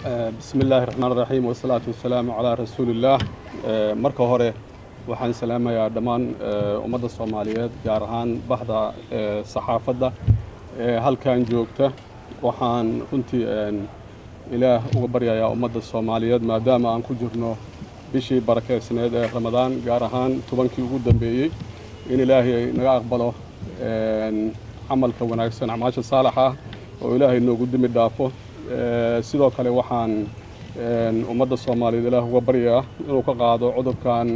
bismi illaahi raxmaan raxiim wasalaatu wasalaamu calaa rasuulillaah marka hore waxaan salaamayaa dhammaan ummadda soomaaliyeed gaar ahaan bahda saxaafadda halkan joogta waxaan runtii ilaah uga baryayaa ummadda soomaaliyeed maadaama aan ku jirno bishii barakeysneed ee ramadaan gaar ahaan tobankii ugu dambeeyey in ilaahay naga aqbalo camalka wanaagsan acmaasha saalax ah oo ilaahay noogu dimi dhaafo sidoo kale waxaan ummadda soomaaliyeed ilaah uga baryaa inuu ka qaado cudurkan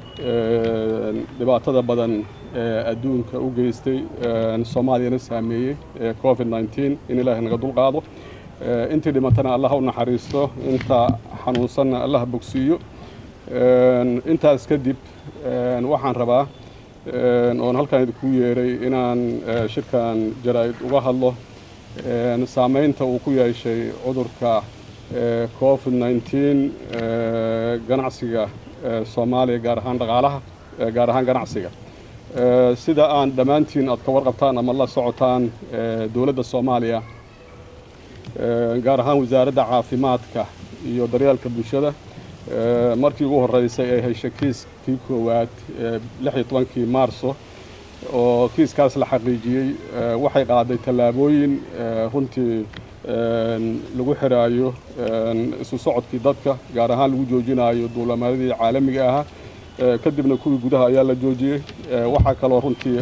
dhibaatada badan ee adduunka u geystay soomaaliyana saameeyey ee covid nneteen in ilaahay naga dulqaado intii dhimatana allah u naxariisto inta xanuunsanna allah bogsiiyo intaas kadib waxaan rabaa oon halkaan idinku yeeray inaan shirkan jaraa'id uga hadlo saamaynta uu ku yeeshay cudurka covid nneteen ganacsiga soomaaliya gaar ahaan dhaqaalaha gaar ahaan ganacsiga sida aan dhammaantiin aad ka warqabtaan ama la socotaan dowladda soomaaliya gaar ahaan wasaaradda caafimaadka iyo daryeelka bulshada markii ugu horreysay ay heshay kiiskii koowaad lix iyo tobankii maarso oo kiiskaas la xaqiijiyey waxay qaaday tallaabooyin runtii lagu xiraayo isu socodkii dadka gaar ahaan lagu joojinayo duulamaadyadii caalamiga ahaa kadibna kuwii gudaha ayaa la joojiyey waxaa kaloo runtii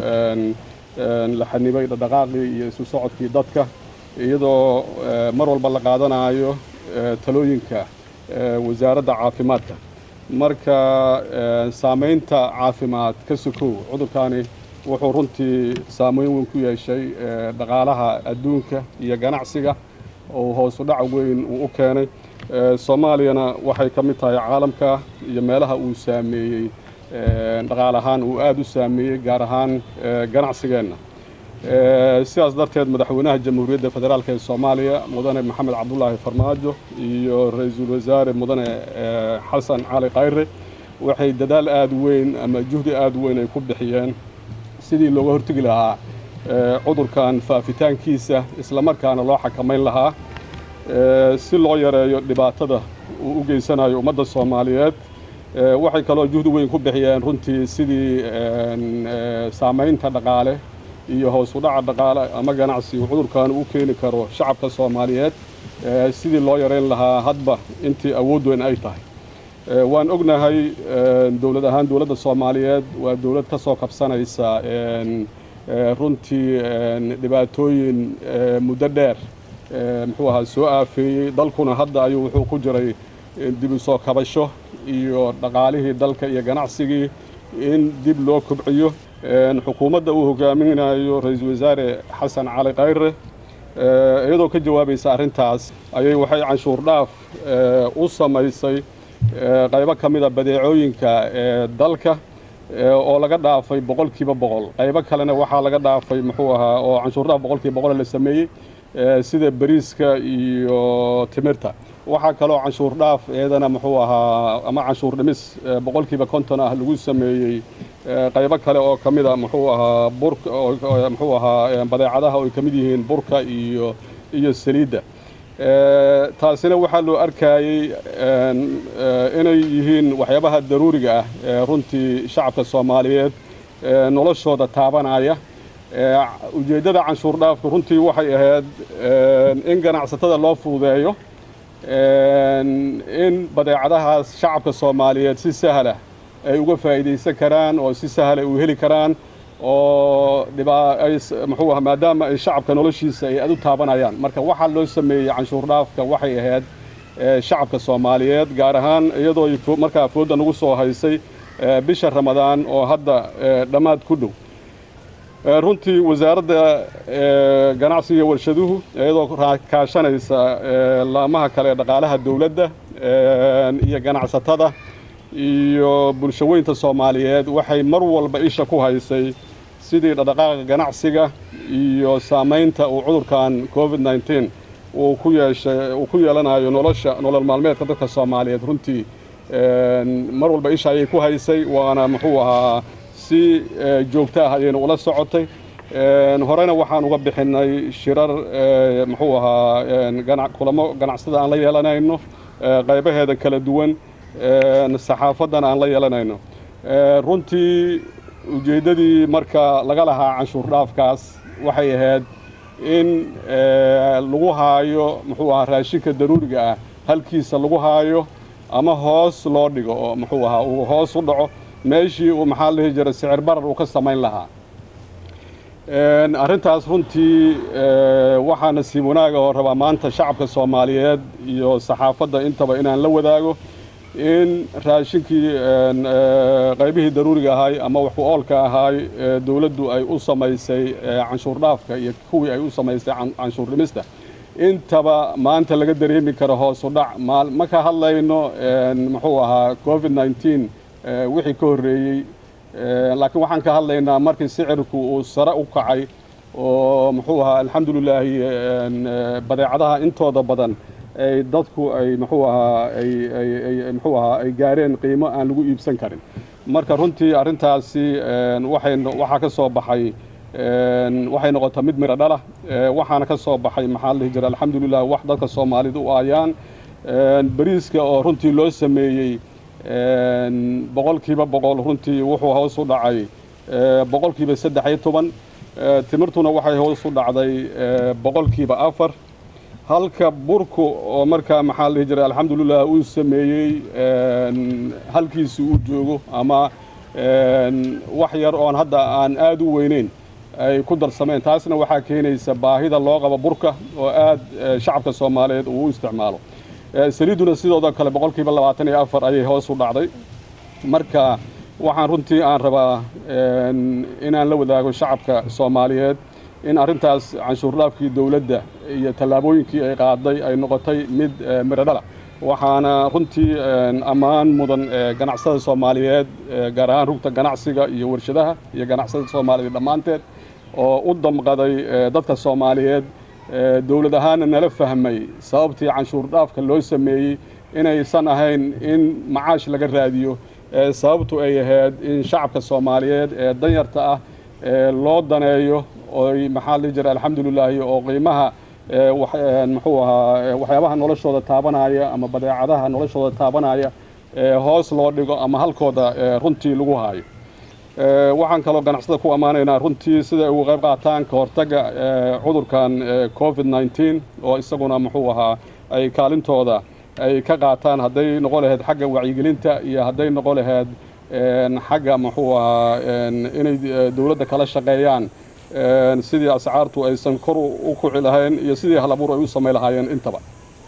la xanibay dhaqdhaqaaqii iyo isu socodkii dadka iyadoo mar walba la qaadanayo talooyinka wasaaradda caafimaadka marka saamaynta caafimaad ka sokow cudurkaani wuxuu runtii saameyn weyn ku yeeshay dhaqaalaha adduunka iyo ganacsiga oo hoosu dhac weyn uu u keenay soomaaliyana waxay ka mid tahay caalamka iyo meelaha uu saameeyey dhaqaal ahaan uu aada u saameeyey gaar ahaan ganacsigeenna sidaas darteed madaxweynaha jamhuuriyadda federaalk ee soomaaliya mudane maxamed cabdulaahi farmaajo iyo ra-iisul wasaare mudane xasan cali khayre waxay dadaal aada weyn ama juhdi aada weyn ay ku bixiyeen sidii looga hortegi lahaa cudurkan faafitaankiisa islamarkaana loo xakamayn lahaa si loo yareeyo dhibaatada uu u geysanayo ummadda soomaaliyeed waxay kaloo juhdi weyn ku bixiyeen runtii sidii saamaynta dhaqaale iyo hoos u dhaca dhaqaale ama ganacsi uu cudurkan u keeni karo shacabka soomaaliyeed sidii loo yareyn lahaa hadba intii awood weyn ay tahay waan ognahay dowlad ahaan dowladda soomaaliyeed waa dowlad ka soo kabsanaysa runtii dhibaatooyin muddo dheer muxuu ahaa soo aafeeyey dalkuna hadda ayuu wuxuu ku jiray dib u soo kabasho iyo dhaqaalihii dalka iyo ganacsigii in dib loo kobciyo xukuumadda uu hogaaminayo ra-iisul wasaare xasan cali khayre iyadoo ka jawaabaysa arrintaas ayay waxay canshuur dhaaf u samaysay qaybo ka mida badeecooyinka ee dalka oo laga dhaafay boqolkiiba boqol qaybo kalena waxaa laga dhaafay muxuu ahaa oo canshuur dhaaf boqolkiiba boqol la sameeyey sida bariiska iyo timirta waxaa kaloo canshuur dhaaf iyadana muxuu ahaa ama canshuur dhimis boqolkiiba konton ah lagu sameeyey qaybo kale oo ka mida muxuu ahaa burka muxuu ahaa badeecadaha oo ay ka mid yihiin burka iyo iyo saliidda taasina waxaa loo arkayey inay yihiin waxyaabaha daruuriga ah ee runtii shacabka soomaaliyeed noloshooda taabanaya ujeeddada canshuur dhaafku runtii waxay ahayd in ganacsatada loo fududeeyo in badeecadahaas shacabka soomaaliyeed si sahla ay uga faa'iidaysan karaan oo si sahla u heli karaan oo muxuu aha maadaama ay shacabka noloshiisa ay aad u taabanayaan marka waxaa loo sameeyey canshuur dhaafka waxay ahayd shacabka soomaaliyeed gaar ahaan iyadoo markaa foodda nagu soo haysay bisha ramadaan oo hadda dhammaad ku dhow runtii wasaaradda ganacsiga warshaduhu iyadoo kaashanaysa laamaha kale dhaqaalaha dowladda iyo ganacsatada iyo bulshaweynta soomaaliyeed waxay mar walba isha ku haysay sidii dhaqdhaqaaqa ganacsiga iyo saamaynta uu cudurkan covid nneteen uu ku yeeshay uu ku yeelanayo nolosha nolol maalmeedka dadka soomaaliyeed runtii mar walba isha ayay ku haysay waana muxuu ahaa si joogto ah ayaynu ula socotay horena waxaan uga bixinay shirar muxuu ahaa kulamo ganacsada aan la yeelanayno qaybaheeda kala duwan saxaafadan aan la yeelanayno runtii ujeeddadii marka laga lahaa canshuur dhaafkaas waxay ahayd in lagu haayo muxuu ahaa raashinka daruuriga ah halkiisa lagu haayo ama hoos loo dhigo oo muxuu ahaa uu hoos u dhaco meeshii uu maxaa la dhihi jiray sicir barar uu ka samayn lahaa arrintaas runtii waxaa nasiib wanaaga oo rabaa maanta shacabka soomaaliyeed iyo saxaafadda intaba inaan la wadaago in raashinkii qaybihii daruuriga ahaay ama waxku oolka ahaay dowladdu ay u samaysay canshuur dhaafka iyo kuwii ay u samaysay canshuur dhimista intaba maanta laga dareemi karo hoosu dhac ma ka hadlayno muxuu ahaa covid nneteen wixii ka horreeyey laakiin waxaan ka hadlaynaa markii sicirku uu sare u kacay oo muxuu ahaa alxamdulilaahi badeecadaha intooda badan ay dadku ay muxuu ahaa ay muxuu ahaa ay gaareen qiimo aan lagu iibsan karin marka runtii arrintaasi waxay waxaa ka soo baxay waxay noqotay mid miro dhala waxaana ka soo baxay maxaa la dhihi jira alxamdulilah wax dadka soomaalida u aayaan bariiska oo runtii loo sameeyey boqolkiiba boqol runtii wuxuu hoos u dhacay boqolkiiba saddex iyo toban timirtuna waxay hoos u dhacday boqolkiiba afar halka burku oo markaa maxaa la dhihi jiray alxamdulilah uu sameeyey halkiisi uu joogo ama wax yar oon hadda aan aada u weyneyn ay ku darsameen taasna waxaa keenaysa baahida loo qabo burka oo aad shacabka soomaaliyeed uu u isticmaalo saliidduna sidooda kale boqolkiiba labaatan iyo afar ayay hoos u dhacday marka waxaan runtii aan rabaa inaan la wadaago shacabka soomaaliyeed in arrintaas canshuur dhaafkii dowladda iyo tallaabooyinkii ay qaaday ay noqotay mid miradhala waxaana runtii ammaan mudan ganacsada soomaaliyeed gaar ahaan rugta ganacsiga iyo warshadaha iyo ganacsada soomaaliyeed dhammaanteed oo u damqaday dadka soomaaliyeed dowlad ahaanna nala fahmay sababtii canshuur dhaafka loo sameeyey inaysan ahayn in macaash laga raadiyo sababtu ay ahayd in shacabka soomaaliyeed ee danyarta ah loo daneeyo oy maxaa la jira alxamdulilaahi oo qiimaha muxuu ahaa waxyaabaha noloshooda taabanaya ama badeecadaha noloshooda taabanaya hoos loo dhigo ama halkooda runtii lagu haayo waxaan kaloo ganacsada ku ammaanaynaa runtii siday uga qayb qaataan ka hortagga cudurkan covid nneteen oo isaguna muxuu ahaa ay kaalintooda ay ka qaataan hadday noqon lahayd xagga wacyigelinta iyo hadday noqon lahayd xagga muxuu ahaa inay dowladda kala shaqeeyaan sidii ascaartu aysan kor u kuci lahayn iyo sidii hal abuur ay u samay lahaayeen intaba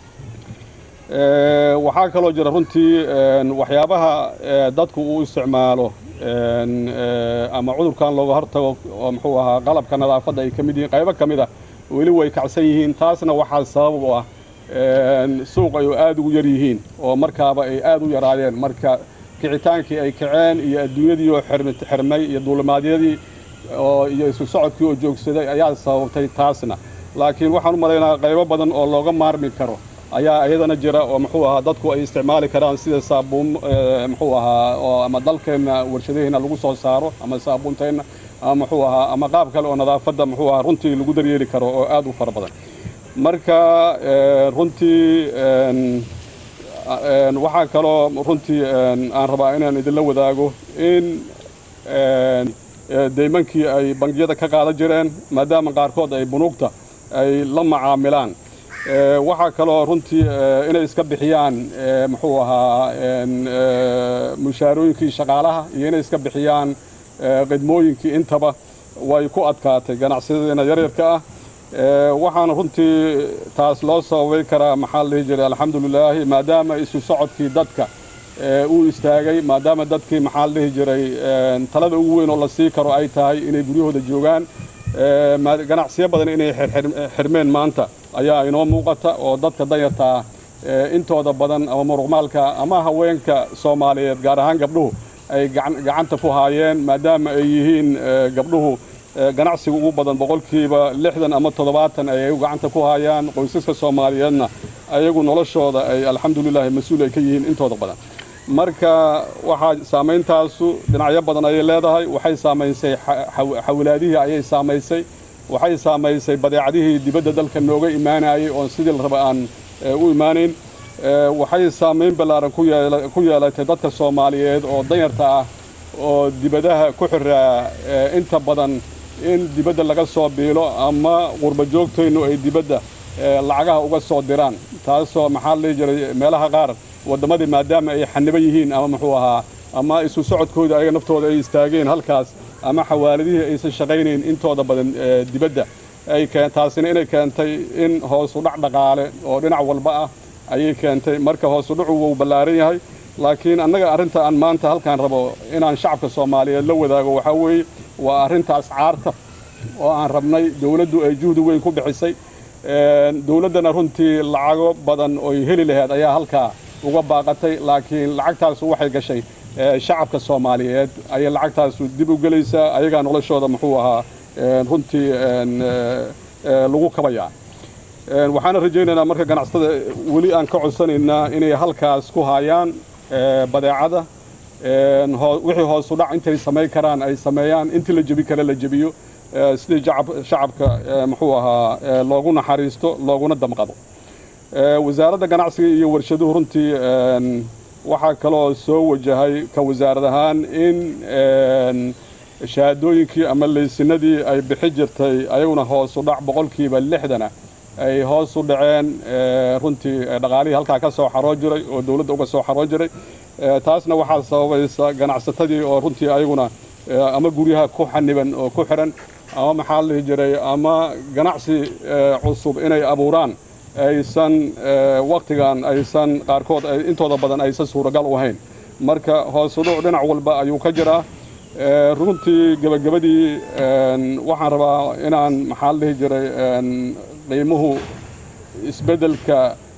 waxaa kaloo jira runtii waxyaabaha dadku uu isticmaalo ama cudurkan looga hortago oo muxuu ahaa qalabka nadaafadda ay ka mid yihiin qaybo ka mid a weli way kacsan yihiin taasna waxaa sabab u ah suuq ay aada ugu yar yihiin oo markaaba ay aada u yaraayeen marka kicitaankii ay kaceen iyo adduunyadii oo xirmay iyo duulimaadyadii oo iyo isu socodkii oo joogsaday ayaa sababtay taasna laakiin waxaan u malaynaa qaybo badan oo looga maarmi karo ayaa iyadana jira oo muxuu ahaa dadku ay isticmaali karaan sida saabuun muxuu ahaa oo ama dalkeenna warshadaheena lagu soo saaro ama saabuunteenna ama muxuu ahaa ama qaab kale oo nadaafadda muxuu ahaa runtii lagu daryeeli karo oo aada u fara badan marka runtii waxaa kaloo runtii aan rabaa inaan idinla wadaago in deymankii ay bangiyada ka qaadan jireen maadaama qaarkood ay bunuugta ay la macaamilaan waxaa kaloo runtii inay iska bixiyaan muxuu ahaa mushaarooyinkii shaqaalaha iyo inay iska bixiyaan khidmooyinkii intaba way ku adkaatay ganacsiyadeena yaryarka ah waxaana runtii taas loo sababay karaa maxaa la dhihi jiray alxamdulilaahi maadaama isu socodkii dadka uu istaagay maadaama dadkii maxaa la dhihi jiray talada ugu weyn oo la sii karo ay tahay inay guryahooda joogaan ganacsiyo badan inay xirmeen maanta ayaa inoo muuqata oo dadka danyarta ah intooda badan ama muruqmaalka ama haweenka soomaaliyeed gaar ahaan gabdhuhu ay gacanta ku haayeen maadaama ay yihiin gabdhuhu ganacsiga ugu badan boqolkiiba lixdan ama toddobaatan ay gacanta ku haayaan qoysaska soomaaliyeedna ayagu noloshooda ay alxamdulilaahi mas-uul ay ka yihiin intooda badan marka waxaa saameyntaasu dhinacyo badan ayay leedahay waxay saamaysay xawilaadihii ayay saamaysay waxay saamaysay badeecadihii dibadda dalka nooga imaanayay oon sidii la raba aan u imaanayn waxay saamayn ballaaran ku yeelatay dadka soomaaliyeed oo danyarta ah oo dibadaha ku xiraa inta badan in dibadda laga soo biilo ama qurba joogtaynu ay dibadda lacagaha uga soo diraan taasoo maxaa la dhihi jiray meelaha qaar waddamadii maadaama ay xaniban yihiin ama muxuu ahaa ama isu socodkooda ayaga naftooda ay istaageen halkaas ama xawaaladihii aysan shaqaynayn intooda badan dibadda ay taasina inay keentay in hoosu dhac dhaqaale oo dhinac walba ah ayay keentay marka hoosu dhacu wuu ballaaran yahay laakiin annaga arrinta aan maanta halkaan rabo inaan shacabka soomaaliyeed la wadaago waxaa weeye waa arrinta ascaarta oo aan rabnay dowladdu ay juhdi weyn ku bixisay dowladdana runtii lacago badan oy heli laheyd ayaa halkaa uga baaqatay laakiin lacagtaasu waxay gashay shacabka soomaaliyeed ayay lacagtaasu dib u gelaysaa ayagaa noloshooda muxuu ahaa runtii lagu kabayaa waxaana rajaynaynaa marka ganacsatada weli aan ka codsanaynaa inay halkaas ku haayaan badeecada wixii hoosu dhac intay samayn karaan ay sameeyaan intii la jebi kare la jebiyo sidii shacabka muxuu ahaa loogu naxariisto looguna damqado wasaaradda ganacsiga iyo warshaduhu runtii waxaa kaloo soo wajahay ka wasaarad ahaan in shahaadooyinkii ama laysinadii ay bixi jirtay ayaguna hoosu dhac boqolkiiba lixdana ay hoos u dhaceen runtii dhaqaalihii halkaa ka soo xaroo jiray oo dowladda uga soo xaroo jiray taasna waxaa sababaysa ganacsatadii oo runtii ayaguna ama guryaha ku xaniban oo ku xihan ama maxaa la dhihi jiray ama ganacsi cusub inay abuuraan aysan wakhtigan aysan qaarkood intooda badan aysan suuragal u ahayn marka hoosudhuc dhinac walba ayuu ka jiraa runtii gebagabadii waxaan rabaa inaan maxaa la dhihi jiray qiimuhu isbeddelka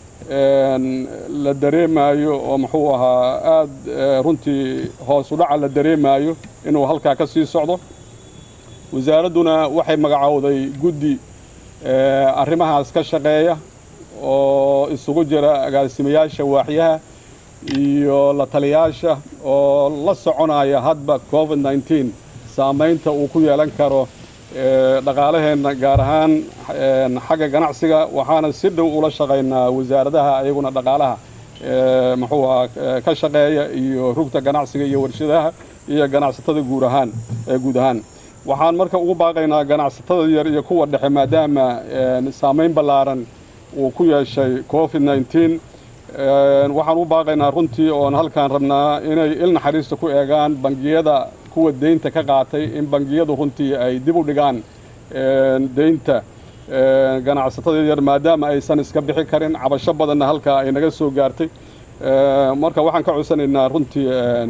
la dareemaayo oo muxuu ahaa aada runtii hoosu dhaca la dareemaayo inuu halkaa ka sii socdo wasaaradduna waxay magacowday guddi arrimahaas ka shaqeeya oo isugu jira agaasimayaasha waaxyaha iyo la taliyaasha oo la soconaya hadba covid nneteen saamaynta uu ku yeelan karo dhaqaalaheenna gaar ahaan xagga ganacsiga waxaana si dhow ula shaqaynaa wasaaradaha ayaguna dhaqaalaha muxuu ahaa ka shaqeeya iyo rugta ganacsiga iyo warshadaha iyo ganacsatada guud ahaan guud ahaan waxaan marka ugu baaqaynaa ganacsatada yar iyo kuwa dhexe maadaama saamayn ballaaran uu ku yeeshay covid nneteen waxaan u baaqaynaa runtii oon halkaan rabnaa inay il naxariista ku eegaan bangiyada kuwa deynta ka qaatay in bangiyadu runtii ay dib u dhigaan deynta ganacsatada yar maadaama aysan iska bixi karin cabasho badanna halkaa ay naga soo gaartay marka waxaan ka codsanaynaa runtii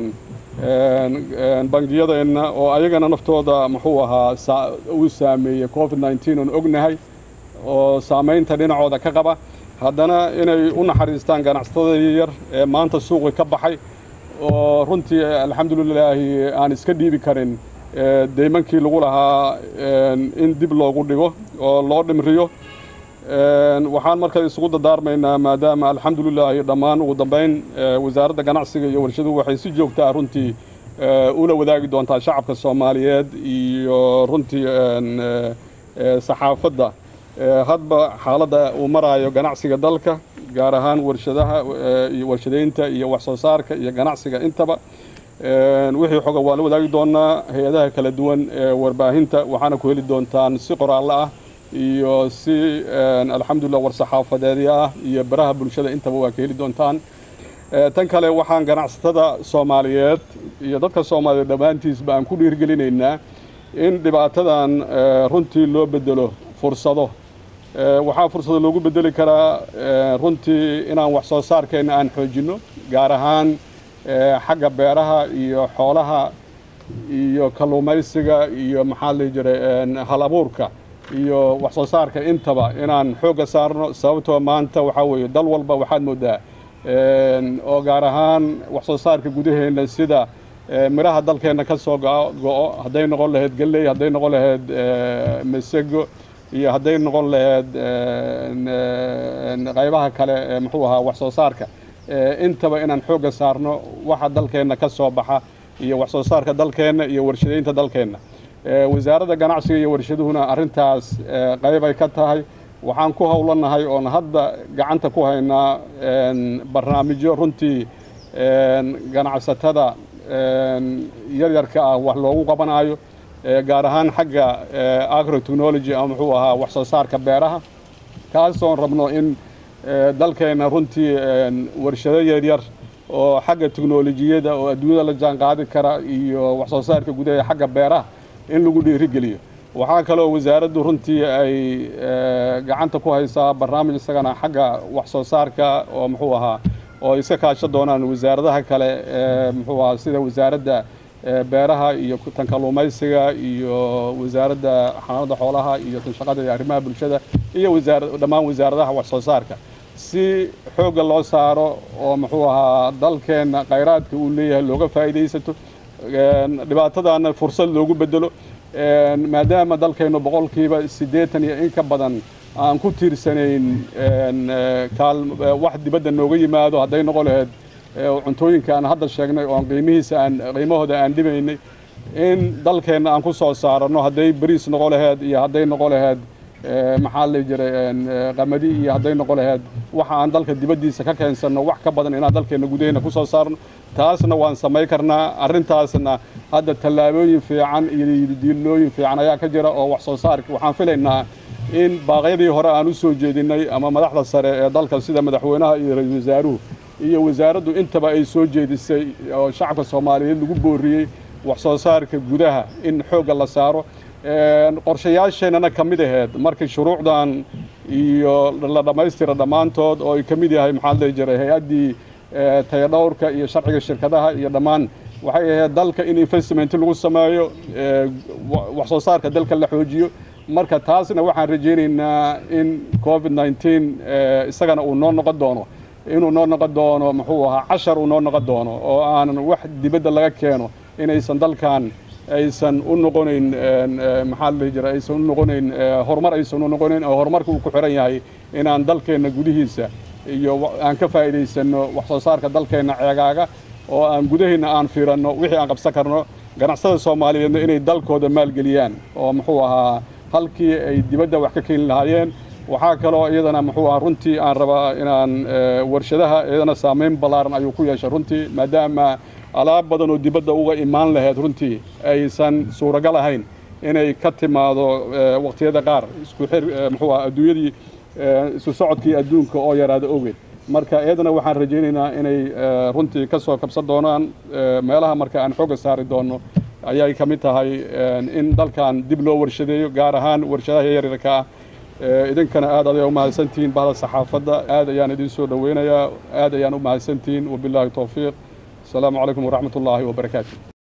bangiyadeenna oo ayagana naftooda muxuu ahaa uu saameeyey covid nneteen oon ognahay oo saamaynta dhinacooda ka qaba haddana inay u naxariistaan ganacsatada yar ee maanta suuqi ka baxay oo runtii alxamdulilaahi aan iska dhiibi karin deymankii lagu lahaa in dib loogu dhigo oo loo dhimriyo waxaan marka isugu dardaarmaynaa maadaama alxamdulilaahi dhammaan ugu dambayn wasaaradda ganacsiga iyo warshaduhu waxay si joogtaa runtii ula wadaagi doontaa shacabka soomaaliyeed iyo runtii saxaafadda hadba xaaladda uu maraayo ganacsiga dalka gaar ahaan warshadaha iyo warshadaynta iyo wax soo saarka iyo ganacsiga intaba wixii xoga waa la wadaagi doonaa hay-adaha kala duwan ee warbaahinta waxaana ku heli doontaan si qoraallo ah iyo si alxamdulillah war-saxaafadeedya ah iyo baraha bulshada intaba waa ka heli doontaan tan kale waxaan ganacsatada soomaaliyeed iyo dadka soomaaliyeed dhammaantiisba aan ku dhiirgelinaynaa in dhibaatadan runtii loo bedelo fursado waxaa fursado loogu bedeli karaa runtii inaan wax soo saarkeenna aan xoojinno gaar ahaan xagga beeraha iyo xoolaha iyo kalluumaysiga iyo maxaa la jiray hal abuurka iyo wax soo saarka intaba inaan xoogga saarno sababtoo maanta waxaa weeye dal walba waxaad moodaa oo gaar ahaan wax soo saarka gudaheenna sida midhaha dalkeenna ka soo go-o hadday noqon lahayd galley hadday noqon lahayd masego iyo hadday noqon lahayd qaybaha kale ee muxuu ahaa wax soo saarka intaba inaan xoogga saarno waxa dalkeenna ka soo baxa iyo wax soo saarka dalkeenna iyo warshadaynta dalkeenna wasaaradda ganacsiga iyo warshaduhuna arrintaas qayb ay ka tahay waxaan ku howlanahay oon hadda gacanta ku haynaa barnaamijyo runtii ganacsatada yaryarka ah wax loogu qabanaayo gaar ahaan xagga agrotechnology ama muxuu ahaa wax soo saarka beeraha kaasoon rabno in dalkeenna runtii warshado yaryar oo xagga teknolojiyada oo adduunyada la jaan qaadi kara iyo wax soo saarka gudaha xagga beeraha in lagu dhiirigeliyo waxaa kaloo wasaaraddu runtii ay gacanta ku haysaa barnaamij isagana xagga wax soo saarka oo muxuu ahaa oo iska kaasho doonaan wasaaradaha kale muxuu ahaa sida wasaaradda beeraha iyo tan kalluumaysiga iyo wasaaradda xanaanada xoolaha iyo tan shaqada iyo arrimaha bulshada iyo wasaara dhammaan wasaaradaha wax soo saarka si xoogga loo saaro oo muxuu ahaa dalkeenna khayraadka uu leeyahay looga faa'iidaysato dhibaatadaana fursad loogu bedelo maadaama dalkeennu boqolkiiba siddeetan iyo in ka badan aan ku tiirsanayn wax dibadda nooga yimaado hadday noqon lahayd cuntooyinka aan hadda sheegnay oo qiimihiisa aan qiimahooda aan dhibaynay in dalkeenna aan ku soo saarano hadday bariis noqo laheyd iyo hadday noqo laheyd maxaa la jiray qamadi iyo hadday noqo laheyd waxa aan dalka dibaddiisa ka keensanno wax ka badan inaan dalkeenna gudaheenna ku soo saarno taasna waan samayn karnaa arrintaasna hadda tallaabooyin fiican iyo diilooyin fiican ayaa ka jira oo wax soo saarka waxaan filaynaa in baaqyadii hore aan u soo jeedinay ama madaxda sare ee dalka sida madaxweynaha iyo ra-iisul wasaaruhu iyo wasaaraddu intaba ay soo jeedisay oo shacabka soomaaliyeed lagu booriyey wax soo saarka gudaha in xoogga la saaro qorshayaasheennana ka mid aheyd markii shuruucdan iyo la dhammaystira dhammaantood oo ay ka mid yahay maxaa la jiray hay-addii tayadhowrka iyo sharciga shirkadaha iyo dhammaan waxay ahayd dalka in investment lagu sameeyo wax soo saarka dalka la xoojiyo marka taasna waxaan rajaynaynaa in covid nneteen isagana uu noo noqon doono inuu noo noqon doono muxuu ahaa cashar uu noo noqon doono oo aanan wax dibadda laga keeno inaysan dalkan aysan u noqonayn maxaa la dhihi jira aysan u noqonayn horumar aysan u noqonayn oo horumarka uu ku xiran yahay inaan dalkeenna gudihiisa iyo aan ka faa'iidaysanno wax soo saarka dalkeenna ceegaaga oo aan gudaheenna aan fiiranno wixii aan qabsan karno ganacsada soomaaliyeedna inay dalkooda maalgeliyaan oo muxuu ahaa halkii ay dibadda wax ka keeni lahaayeen waxaa kaloo iyadana muxuu ahaa runtii aan rabaa inaan warshadaha iyadana saamayn ballaaran ayuu ku yeeshay runtii maadaama alaab badan oo dibadda uga imaan lahayd runtii aysan suuragal ahayn inay ka timaado waqtiyada qaar isku xir muxuu ahaa adduunyadii isu socodkii adduunka oo yaraada ogeed marka iyadana waxaan rajaynaynaa inay runtii ka soo kabsan doonaan meelaha marka aan xooga saari doonno ayay ka mid tahay in dalkan dib loo warshadeeyo gaar ahaan warshadaha yaryarka ah idinkana aad ayaa u mahadsantihiin bahda saxaafadda aad ayaan idin soo dhoweynayaa aad ayaan u mahadsantihiin wabilaahi towfiiq asalaamu calaykum waraxmat ullaahi wabarakaatu